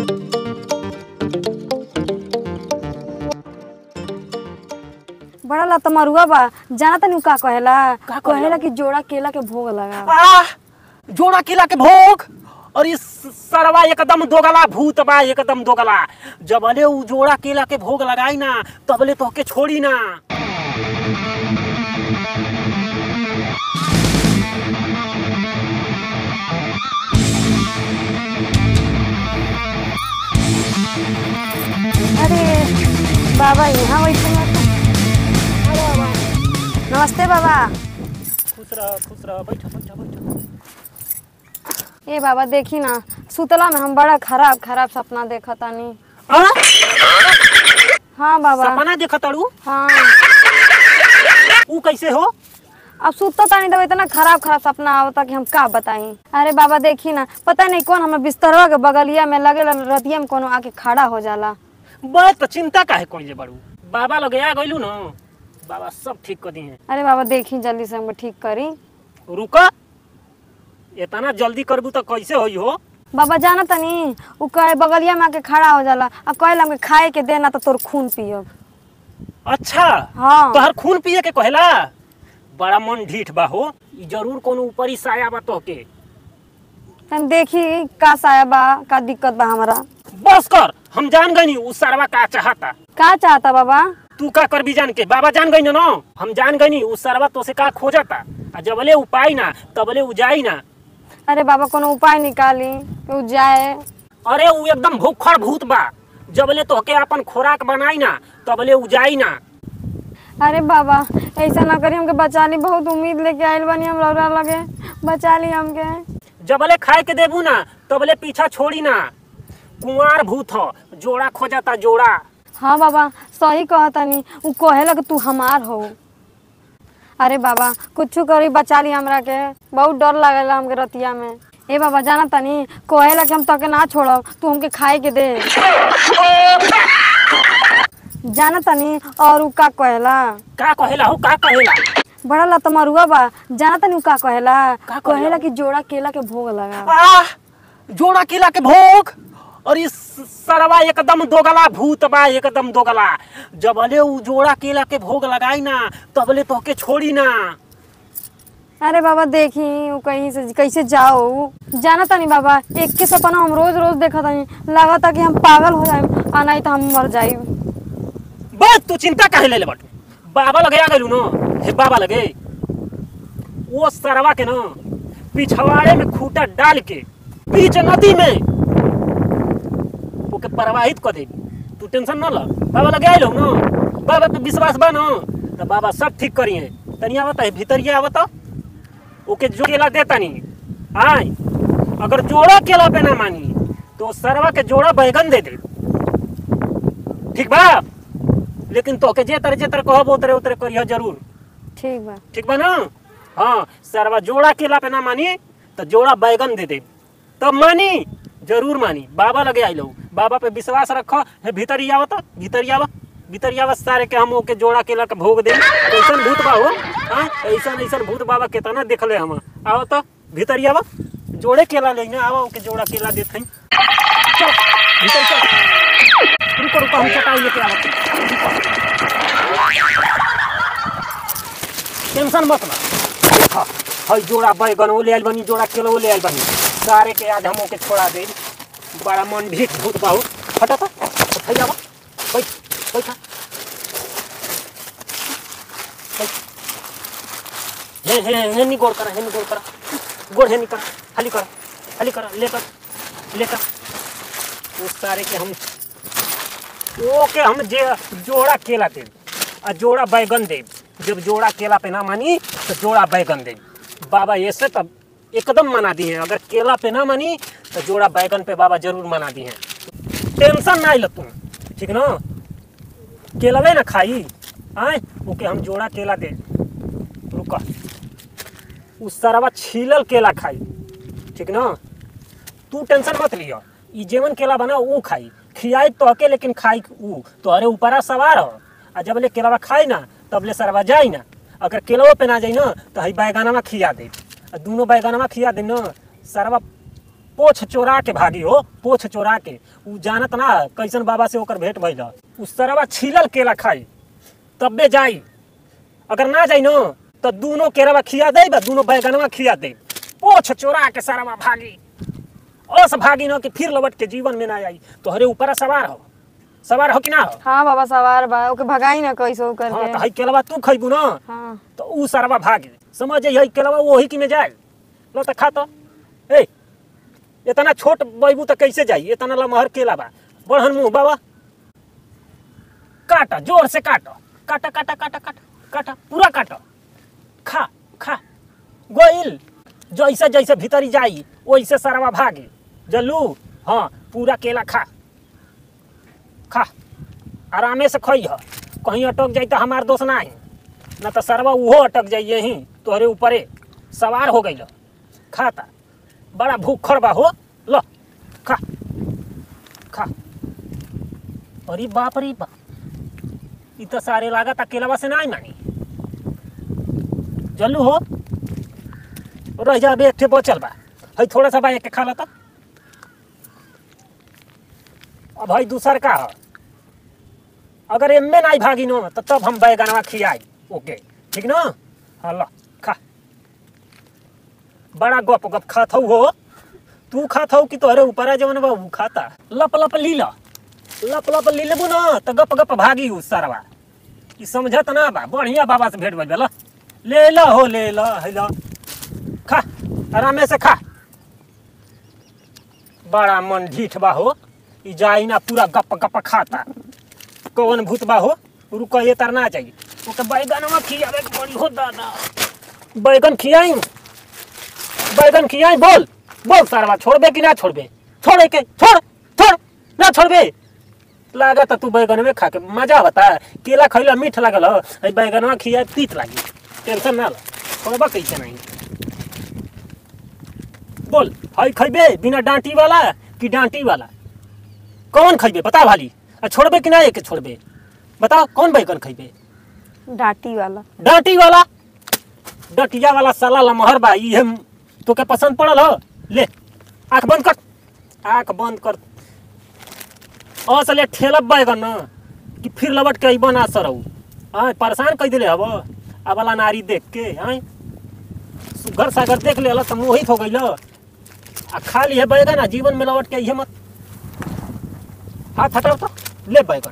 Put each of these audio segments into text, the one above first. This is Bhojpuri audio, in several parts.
बड़ा लत मरुआ बा जाना तनी उ का कहेला का कहेला? कहेला कि जोड़ा केला के भोग लगा आ जोड़ा केला के भोग और इस सरवा एकदम दोगला भूत बा एकदम दोगला जबले उ जोड़ा केला के भोग लगाई ना तबले तोहके छोड़ी ना अरे बाबा यहाँ बैठे हैं तो। नमस्ते बाबा खुश रह खुश रह बैठ बैठ बैठ ए बाबा देखी ना सुतला में हम बड़ा खराब खराब सपना देखा तानी आ? हाँ बाबा सपना देखत तारू हाँ उ कैसे हो अब सुतता तानी तब इतना खराब खराब सपना आवता कि हम का बताई अरे बाबा देखी ना पता नहीं कौन हमें बिस्तरवा के बगलिया में लगे रतिया में कोनो आके खड़ा हो जाला बस तो चिंता काहे कोई बड़ू बाबा लोग आ गइलू ना बाबा सब ठीक कर दिए अरे बाबा देखी जल्दी से हमको ठीक करी रुक इतना जल्दी करबू तो कैसे होई हो बाबा जाना तनी उ कहे बगलिया में आके खड़ा हो जाला आ कहला हमके खाए के देना तो तोर खून पियब अच्छा हाँ तोहर खून पिए के कहेला बड़ा मन ढीठ बा हो ई जरूर कोनो ऊपरी साया बा तोहके तनी देखी का साया बा का दिक्कत बा हमारा बस कर हम जान गनी उ सरवा का चाहता का चाहता बाबा तू का कर भी जान के बाबा जान गई ना हम जान गनी उ सरवा तो से का खोजता आ जबले उ पाई ना तबले उ जाई ना अरे बाबा कोनो उपाय निकाली कि उ जाए अरे उ एकदम भूखड़ भूत बा जबले तोहके अपन खोराक बनाई ना तबले उ जाई ना अरे बाबा ऐसा ना करी हमके बचा ली बहुत उम्मीद लेके आइल बानी हम लौरा लगे बचा ली हमके जबले खाए के देबू ना तबले पीछा छोड़ी ना कुंवार भूत ह जोड़ा खोजता जोड़ा हाँ बाबा सही कहतनी उ कहेला कि तू हमार हो अरे बाबा कुछ करी बचा ली हमरा के बहुत डर लागेला हमके रतिया में ए बाबा जाना तनी कहेला कि हम तके ना छोड़ब तू हमके खाए के दे जाना तनी और उ का कहेला का कहेला हो का कहेला बड़ा लत मरुआ बा जाना तनी उ का कहेला का कहेला? कहेला कि जोड़ा केला के भोग लगा आ जोड़ा केला के भोग और इस सरवा एकदम दोगला भूत बा एकदम दोगला जबले उ जोड़ा केला के भोग लगाई ना तबले तोहके छोड़ी ना अरे बाबा देखी उ कहीं से कैसे जाओ जाना तनी बाबा एक के सपना हम रोज रोज देखा तनी लागता कि हम पागल हो जाए आ नहीं तो हम मर जाए बस तू चिंता काहे ले ले बटू बाबा लगे आ गइलू न हे बाबा लगे वो सरवा के न पिछवाड़े में खूटा डाल के बीच नदी में ओके प्रवाहित कर दे तू टेंशन न ल बाबा लगे आइलो न बाबा पे विश्वास बा न तो बाबा सब ठीक करी है तनी आवता है भीतरिया आवता ओके जो केला दे तनी आय अगर जोड़ा केला पे ना मानी तो सरवा के जोड़ा बैगन दे दे ठीक बा लेकिन तोके जे तरह जे तरह कहब उतरे उतरे करिह जरूर ठीक बा ठीक बा ना हाँ सरवा जोड़ा केला पे ना मानी तो जोड़ा बैगन दे दे तब मानी जरूर मानी बाबा लगे आई लो बाबा पे विश्वास रख हे भीतर ही आवत भीतर ही आवा भीतर ही आवत सारे के हम ओके जोड़ा केला के भोग दे ऐसन भूत बा हो हाँ ऐसन ऐसन भूत बाबा केतना देखले हम आओ तो भीतर ही आवा जोड़े केला लेना आवा ओके जोड़ा केला देत हई चल भीतर चल रुको रुको हम चटाई लेके आवत टेंशन मत ला देखा हई जोड़ा बैगन वो ले आइल बनी जोड़ा केलो वो ले आइल बनी सारे के आज हम ओके छोड़ा दे बड़ा मन भी भूत बाहु हटा था हई आवा बैठ बैठा बैठ। हे हे हे नी गोड़ करा हे नी गोड़ करा गोड़ हे नी करा खाली करा खाली करा लेकर लेकर वो सारे के हम ओके हम जे जोड़ा केला दे आ जोड़ा बैगन दे जब जोड़ा केला पे ना मानी तो जोड़ा बैगन दे बाबा ऐसे तब एकदम मना दी है अगर केला पे ना मानी तो जोड़ा बैगन पे बाबा जरूर मना दी है टेंशन ना लो तुम ठीक ना केला ले ना खाई आए ओके हम जोड़ा केला दे रुका उस सरवा छीलल केला खाई ठीक ना तू टेंशन मत लियो ई जेवन केला बना ऊ खाई खियाई तो के लेकिन खाई ऊ तोहरे ऊपरा सवार हो आ जब ले केलावा खाई ना तब ले सरवा जाई ना अगर केलवा पे ना जाई ना तो हई बैगनवा खिया दे आ दोनों बैगनवा खिया दे ना सरवा पोछ चोरा के भागी हो पोछ चोरा के उ जानत ना कैसन बाबा से ओकर भेंट भइल उ सरवा छीलल केला खाई तब्बे जाई अगर ना जाई न तो दोनों केरवा खिया दे बा दोनों बैगनवा खिया दे पोछ चोरा के सरवा भागी ओस भागी न कि फिर लौट के जीवन में ना आई तोहरे ऊपर सवार हो सवार हो कि ना हो हाँ बाबा सवार बा ओके भगाई ना कैसो हाँ तो करके हई केलवा तू खइबू ना हाँ तो ऊ सरवा भागे समझ यही केलवा वही की में जाए लो तो खा तो ए इतना छोट बैबू तो कैसे जाई इतना लमहर केला बा बढ़न मुंह बाबा काटा जोर से काटो काटा काटा काटा काटा काटा पूरा काटो खा खा गोइल जैसे जैसे भीतरी जाई वैसे सरवा भागे जल्लू हाँ पूरा केला खा खा आरामे से खई ह कहीं अटक जाई तो हमार दोष ना है ना तो सरवा उहो अटक जाई यहीं तोहरे ऊपरे सवार हो गई खाता बड़ा भूखर बा हो लो खा खा अरे बाप रे बाप इ तो सारे लागत अकेलावा से ना मानी जल्लू हो रह जा एक ठे बचल बा हई थोड़ा सा बा एक के खा ला तो अब हई दूसर का है अगर एम्मे नहीं भागी नो तो तब हम बैगनवा खियाई ओके ठीक ना हाँ लो खा बड़ा गप गप खात हऊ हो तू खात हऊ कि तोहरे ऊपर जवन बा ऊ खाता लप लप ली ला लप लप ली लेबू ना तो गप गप भागी ऊ सरवा ई समझत ना बा बढ़िया बाबा से भेंट भइल बा ला। ले ला हो ले ला है ला खा आरामे से खा बड़ा मन ढीठ बा हो ई जाई ना पूरा गप गप खाता कौन भूत बा हो रुको ये तरना चाहिए ओके बैगनवा खियावे के पड़ी हो दादा बैगन खियाई बैगन खियाई बोल बोल सारवा छोड़बे कि ना छोड़बे छोड़े के छोड़ छोड़ ना छोड़बे लागत तू बैगन में खा के मजा बता केला खैला मीठ लागल हो अई बैगनवा खिया तीत लागी टेंशन ना लो छोड़बा कैसे नहीं बोल हई खैबे बिना डांटी वाला कि डांटी वाला कौन खैबे बता भाली आ छोड़बे कि ना एक छोड़बे बताओ कौन बैगन खैबे डाटी वाला डांटी वाला डटिया वाला साला लमहर बा इहे तोके पसंद पड़ल हो ले आंख बंद कर आंख बंद कर असले ठेलब बैगन न कि फिर लबट के अइबन आ सरऊ हाँ परेशान कई दिले हब आ वाला नारी देख के हाँ सुगर सागर देख ले तो मोहित हो गई आ खा लिए बैगन आ जीवन में लौट के इहे मत हाथ हटाओ तो ले बैगन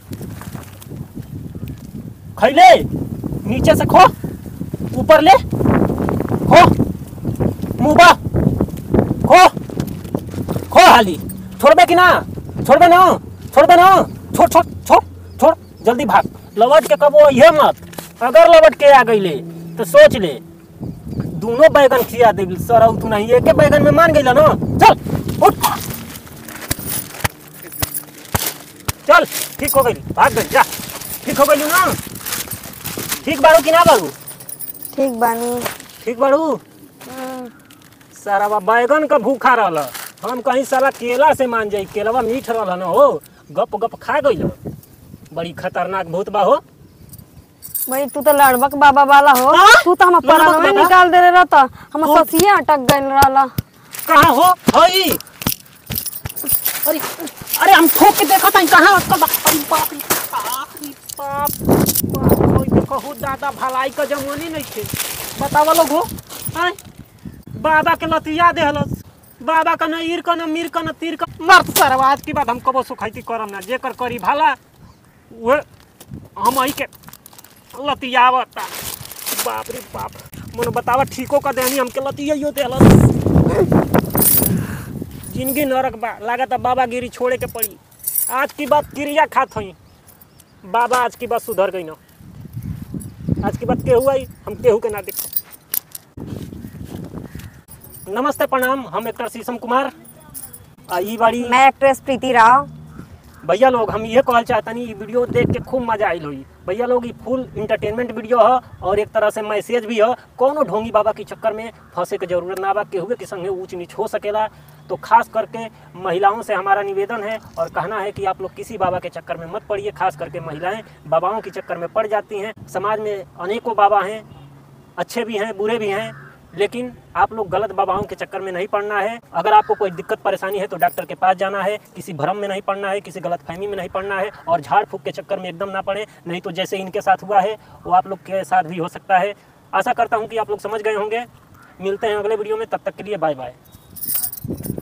खैले नीचे से खो ऊपर ले खो मुंह बा खो खो हाली छोड़बे कि ना छोड़बे ना छोड़बे ना छोड़ छोड़ छोड़ छोड़ जल्दी भाग लवट के कबो ये मत अगर लवट के आ गईले तो सोच ले दोनों बैगन खिया दे सर तू नहीं एक बैगन में मान गईला ना चल उठ चल ठीक हो गई भाग गई जा ठीक हो गई ना ठीक बारू कि ना बारू ठीक बानी ठीक बारू हम्म, सारा बा बैगन का भूखा रहल हम कहीं साला केला से मान जाई केलवा मीठ रहल न हो गप गप खा गई बड़ी खतरनाक भूत बा हो भाई तू तो लड़बक बाबा वाला हो हाँ? तू तो हम लड़बक परानवे बाबा? निकाल दे रहता हम हाँ। ससिया अटक गइल रहला कहाँ हो हई अरे अरे हम ठोक के देखा था कहाँ कब अरे बाप रे बाप रे बाप बाप कोई देखो हो दादा भलाई का जमाने नहीं थे बतावा लोग हो हैं बाबा के लतिया देहलस बाबा का न ईर का न मीर का न तीर का मर्द सरवा आज की बात हम कबो सुखाइती करम ना जेकर करी भाला वो हम आई के लतियावता बाप रे बाप मन बतावा ठीको का देनी हमके लतिया देहलस जिंदगी नरक बा लागत बाबा गिरी छोड़े के पड़ी आज की बात क्रिया खात हई बाबा आज की बात सुधर गई ना आज की बात केहू आई हम केहू के ना देखो नमस्ते प्रणाम हम एक्टर शीशम कुमार आ ई बाड़ी मैं एक्ट्रेस प्रीति राव भैया लोग हम ये कहल चाहतनी ई वीडियो देख के खूब मजा आइल हुई भैया लोग ई फुल इंटरटेनमेंट वीडियो है और एक तरह से मैसेज भी है कोनो ढोंगी बाबा के चक्कर में फंसे के जरूरत ना बा केहुए के संगे ऊंच नीच हो सकेला तो खास करके महिलाओं से हमारा निवेदन है और कहना है कि आप लोग किसी बाबा के चक्कर में मत पड़िए खास करके महिलाएं बाबाओं के चक्कर में पड़ जाती हैं समाज में अनेकों बाबा हैं अच्छे भी हैं बुरे भी हैं लेकिन आप लोग गलत बाबाओं के चक्कर में नहीं पड़ना है अगर आपको कोई दिक्कत परेशानी है तो डॉक्टर के पास जाना है किसी भ्रम में नहीं पड़ना है किसी गलत फहमी में नहीं पड़ना है और झाड़ फूक के चक्कर में एकदम ना पड़े नहीं तो जैसे इनके साथ हुआ है वो आप लोग के साथ भी हो सकता है आशा करता हूँ कि आप लोग समझ गए होंगे मिलते हैं अगले वीडियो में तब तक के लिए बाय बाय